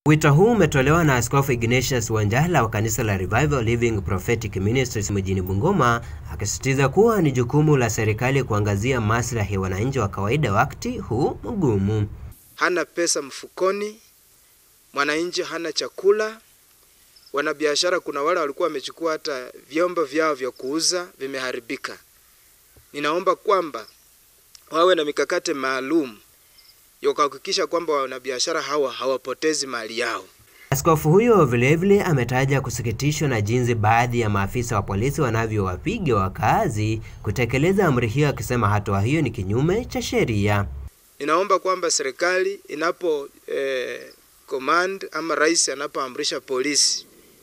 Wito huu umetolewa na Askofu Ignatius Wanjala wa kanisa la Revival Living Prophetic Ministries mjini Bungoma, akisisitiza kuwa ni jukumu la serikali kuangazia maslahi ya wananchi wa kawaida wakati huu mgumu. Hana pesa mfukoni, mwananchi hana chakula. Wanabiashara, kuna wale walikuwa wamechukua hata vyombo vyao vya kuuza vimeharibika. Ninaomba kwamba wawe na mikakati maalum ya kuhakikisha kwamba wanabiashara hawa hawapotezi mali yao. Askofu huyo vilevile ametaja kusikitishwa na jinsi baadhi ya maafisa wa polisi wanavyowapiga wakazi kutekeleza amri hiyo, akisema hatua hiyo ni kinyume cha sheria. Ninaomba kwamba serikali inapo eh, command ama rais anapoamrisha polisi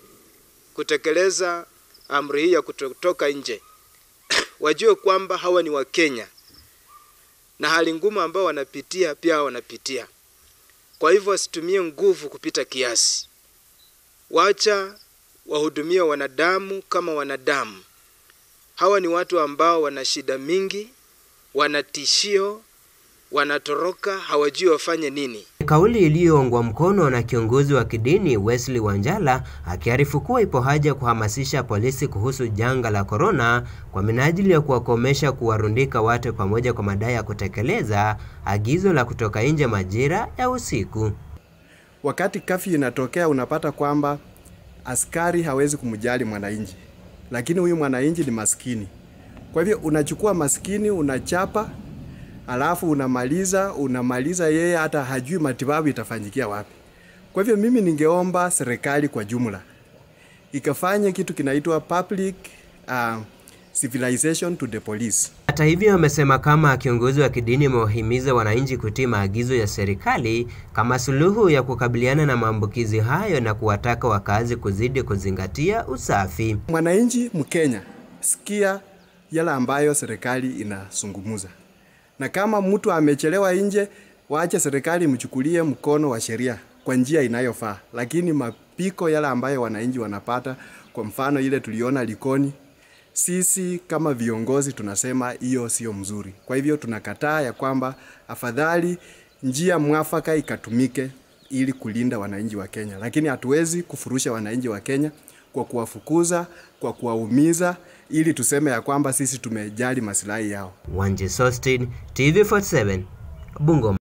kutekeleza amri hii ya kutotoka nje wajue kwamba hawa ni Wakenya na hali ngumu ambao wanapitia pia wanapitia. Kwa hivyo wasitumie nguvu kupita kiasi, wacha wahudumie wanadamu kama wanadamu. Hawa ni watu ambao wana shida mingi, wana tishio, wanatoroka, hawajui wafanye nini. Kauli iliyoungwa mkono na kiongozi wa kidini Wesley Wanjala akiarifu kuwa ipo haja ya kuhamasisha polisi kuhusu janga la korona kwa minajili ya kuwakomesha kuwarundika watu pamoja kwa madai ya kutekeleza agizo la kutoka nje majira ya usiku. Wakati kafyu inatokea, unapata kwamba askari hawezi kumjali mwananchi, lakini huyu mwananchi ni maskini. Kwa hivyo unachukua maskini unachapa alafu unamaliza unamaliza yeye hata hajui matibabu itafanyikia wapi. Kwa hivyo mimi ningeomba serikali kwa jumla ikafanye kitu kinaitwa public uh, civilization to the police. Hata hivyo, amesema kama kiongozi wa kidini amewahimiza wananchi kutii maagizo ya serikali kama suluhu ya kukabiliana na maambukizi hayo na kuwataka wakazi kuzidi kuzingatia usafi. Mwananchi Mkenya, sikia yale ambayo serikali inazungumuza na kama mtu amechelewa nje, waache serikali mchukulie mkono wa sheria kwa njia inayofaa, lakini mapiko yale ambayo wananchi wanapata, kwa mfano ile tuliona Likoni, sisi kama viongozi tunasema hiyo sio mzuri. Kwa hivyo tunakataa ya kwamba afadhali njia mwafaka ikatumike ili kulinda wananchi wa Kenya, lakini hatuwezi kufurusha wananchi wa Kenya kwa kuwafukuza, kwa kuwaumiza ili tuseme ya kwamba sisi tumejali maslahi yao. Wanje Sostin, TV47, Bungoma.